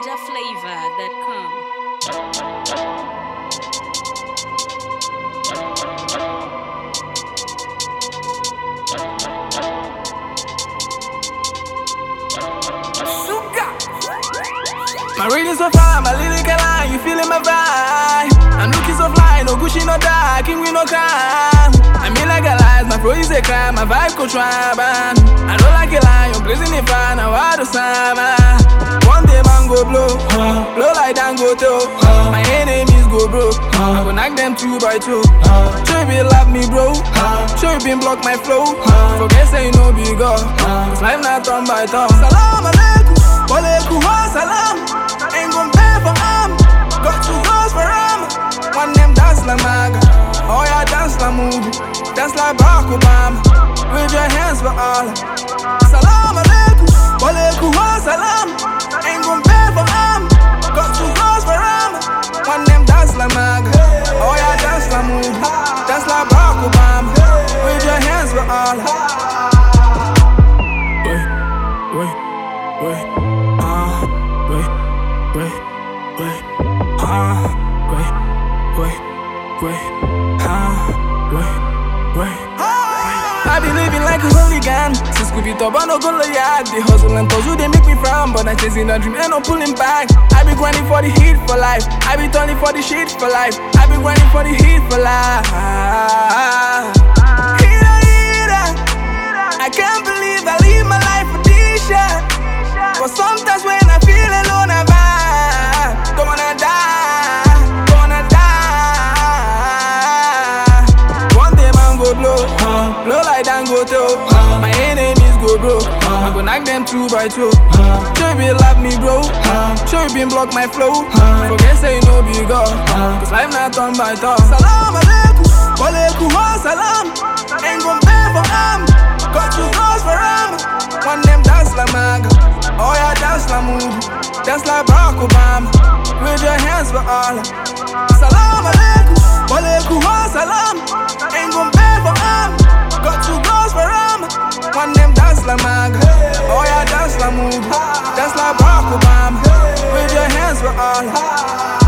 NinjaFlavor.com. My reading so fine, my lyrical line, you feeling my vibe. I'm looking so fly, no Gucci, no dark, king we no crime. I mean like a lie, my flow is a crime, my vibe could try, man. I don't like a lie, I'm blazing it fine, now I do summer. One day man go blow, blow like Dangote, oh. my enemies go broke. I go knock them two by two. Sure you been love me, bro. Sure you been block my flow. Forget say you know big God. Cause life not turn by turn. Salam alaikum, walaikum salam. Ain't gon' pay for arm. Got two girls for arm. One them dance like Maga. Oh yeah, dance like movie. Dance like Barack Obama. Wave your hands for Allah. Salam alaikum, walaikum salam. Ain't gon' pay for arm. Got two girls for arm. One them dance like Maga. Oh yeah, dance like movie. Dance like Barack Obama. Wave your hands for Allah. Wait, wait, wait. Ah, wait, wait, wait. Ah, wait, wait, wait. Ah, wait, wait. I be living like a hooligan Since Scooby Top, I no go yard The hustle and puzzle, they make me frown But I'm chasing a dream and no pulling back I be grinding for the heat for life I be turning for the shit for life I be grinding for the heat for life Heater, heater I can't believe I live my life for this shit But sometimes when I feel alone, I vibe Don't wanna die, don't wanna die One day man go blow, blow like Dangote oh. My enemies go broke, I go knock them two by two Sure you been love me bro, sure you been block my flow Forget say you know big God, cause life not turn by turn Salam alaikum, walaikum salam Ain't gon' pay for arm, got two girls for arm One them dance like Maga, oh yeah dance like movie Dance like Barack Obama, wave your hands for Allah Salam alaikum, walaikum salam Ain't gon' pay for arm, got two girls for arm One them dance like Maga, oh yeah dance like movie Dance like Barack Obama, wave your hands for Allah